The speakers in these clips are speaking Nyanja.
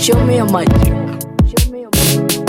Show me your magic. Show me your magic.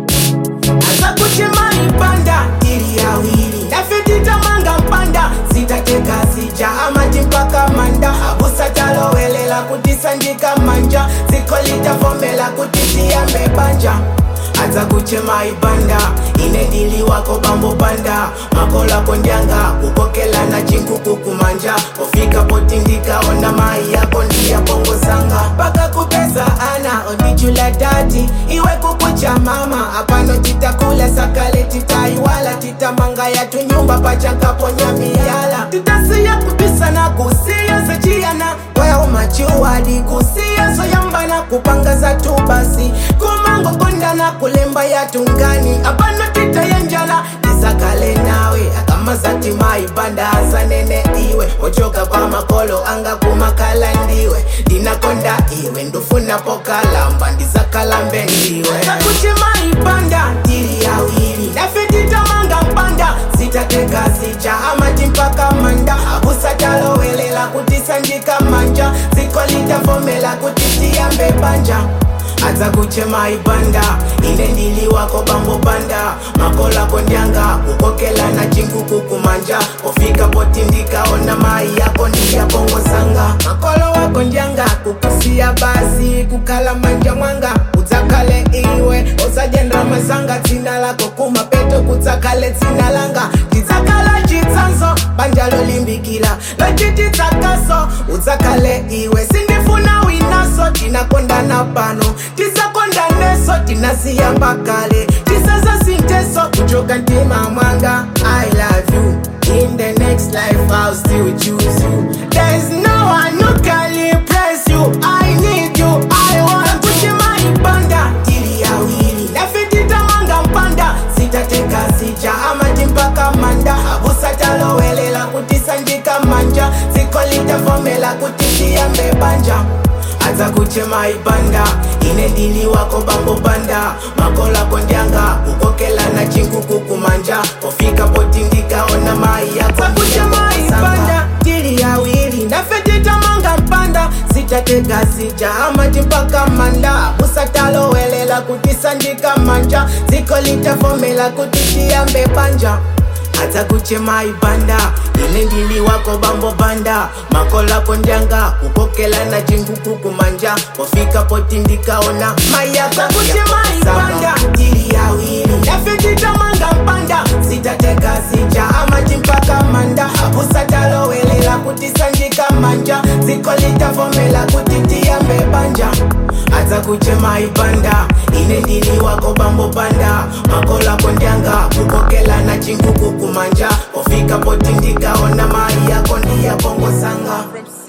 Anza kuchema ipanda ili yawili nafetita manga mpanda sitateka sija amati mpaka manda abusa talowelela kutisandika manja zikolitavomela kutisia mebanja anza kuchema ibanda inedili wako bambo banda makola kondyanga kukokela na chinkuku kumanja ofika potindika ona mai yako ndiya bongo sanga mpaka kupesa ana odichula dati iwe kukucha mama apano titakula sakale titaiwala titamanga yatu nyumba pachakaponya miyala titasiya kubisa na kusiya zachiana kweo machuwadi kusiya soyambana kupanga za tu basi kumango konda na kulemba yatungani apano titayanjala tisakale nawe akama zatima ibanda asanene iwe ochoka kwa makolo anga kumakala ndiwe ndinakonda iwe ndufuna pokalamba ndizakalambe ndiwe takuchema ibanda tiri yawili nafetitamanga mpanda sitateka sija amati mpaka manda abusatalowelela kutisandika manja zikolitavomela kutitiya mbebanja aza kuchema ibanda inendili wako bambo banda makola kondyanga kukokela na chinkuku kumanja ofika potindika ona mai yako ndiya bongo sanga makolo wako ndyanga kukusiya basi kukala manja mwanga udzakale iwe osajendra masanga dzina lako kumapeto kudzakale dzina langa tidzakala chitsanzo banja lolimbikila lachitidzakaso udzakale iwe sindifuna winaso tinakondana pano tisakondaneso tinasiyamba kale tisazasinteso kuchoka ntima mwanga i love you in the next life i'll still choose you there's no one who can replace you i need you i want kuchema ibanda ili yawili nafititamanga mpanda sitateka sija amati mpaka manda abusatalowelela kutisandika manja zikolitavomela kutitiya mbebanja aza kuchema ibanda inendili wako bambo banda makola kondyanga kukokela na chinkuku kumanja ofika potindika ona mai yako kuchema ibanda tili yawili nafetitamanga mpanda sitateka sija amati mpaka manda busatalowelela kutisandika manja zikolitavomela kutitiya mbebanja aza kuchema ibanda inendili wako bambo banda makola kondyanga kukokela na chinguku kumanja ofika potindika ona mayaka kuchema ibanda tili yawili nafetitamanga mpanda sitateka sija amati mpaka manda abusatalowelela kutisandika manja zikolitavomela kutitiya mbebanja aza kuchema ibanda inendili wako bambo banda makola kondyanga kukokela na chinguku kumanja ofika potindika ona mai yako ndiya bongo sanga